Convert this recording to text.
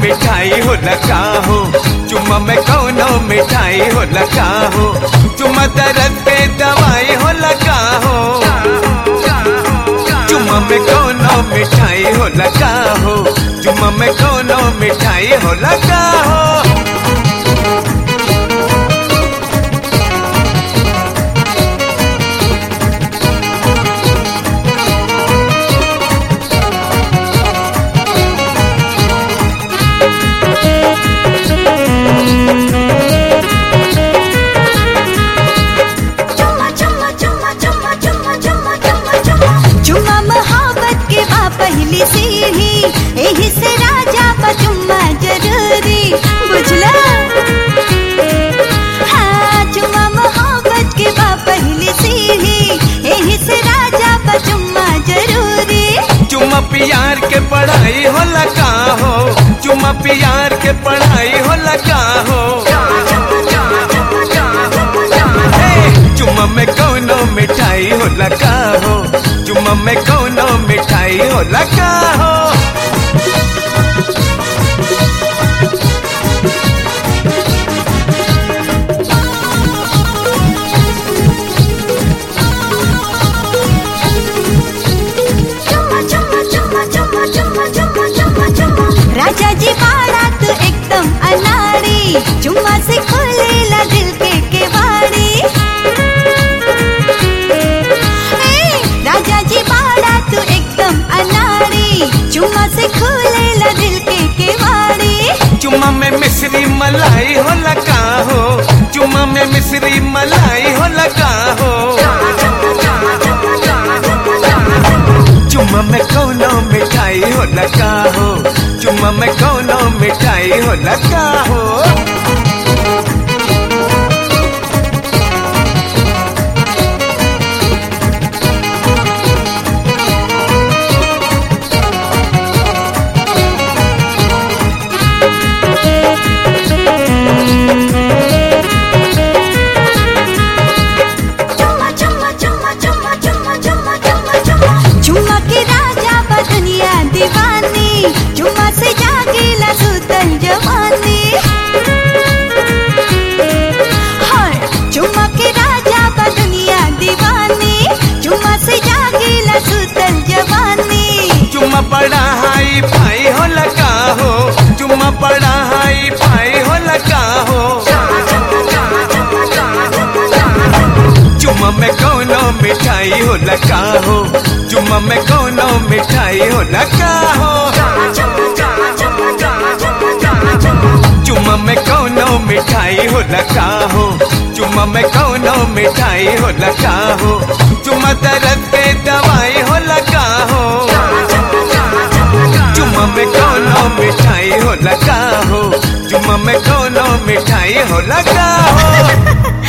मिठाई हो लगा हो चुम्मा में कौनो मिठाई हो लगा हो चुम्मा दर्द पे दवाई हो लगा हो चुम्मा में कौनो मिठाई हो लगा हो चुम्मा में कौनो मिठाई हो लगा हो चुम्मा चुम्मा चुम्मा चुम्मा चुम्मा चुम्मा चुम्मा चुम्मा चुम्मा मोहब्बत के बा पहली सीढ़ी एही से राजा बा चुम्मा जरूरी बुझला हाँ चुम्मा मोहब्बत के बा पहली सीढ़ी एही से राजा बा चुम्मा जरूरी चुम्मा प्यार के पढ़ाई हो लगा हो चुम्मा प्यार के पढ़ाई हो लगा हो हे, चुम्मा में कौनो मिठाई हो लगा हो चुम्मा में कौनो मिठाई हो लगा हो चुम्मा चुम्मा चुम्मा चुम्मा चुम्मा चुम्मा चुम्मा चुम्मा राजा जी बाड़ा तू एकदम अनाड़ी चुम्मा से खोलेला दिल के केवाड़ी ए, राजा जी बाड़ा तू एकदम अनाड़ी चुम्मा से खोलेला दिल के केवाड़ी चुम्मा में मिश्री मलाई हो लगा हो चुम्मा में मिश्री मलाई हो लगा हो चुम्मा में कौनो मिठाई हो लगा हो चुम्मा में कौनो मिठाई हो लगा हो चुम्मा चुम्मा चुम्मा चुम्मा चुम्मा चुम्मा चुम्मा चुम्मा चुम्मा के राजा बा दुनिया दीवानी चुम्मा से जागेला सुतल जवानी हाय चुम्मा के राजा बा दुनिया दीवानी चुम्मा से जागेला सुतल जवानी चुम्मा बड़ा हाई फाई हो लगा हो चुम्मा बड़ा हाई फाई हो लगा हो चुम्मा में कौनो मिठाई हो लगा हो चुम्मा में कौनो मिठाई हो लगा हो चुम्मा में कौनो मिठाई हो लगा हो चुम्मा में कौनो मिठाई हो लगा हो चुम्मा दर्द पे दवाई हो लगा हो चुम्मा में कौनो मिठाई हो लगा हो चुम्मा में कौनो मिठाई हो लगा हो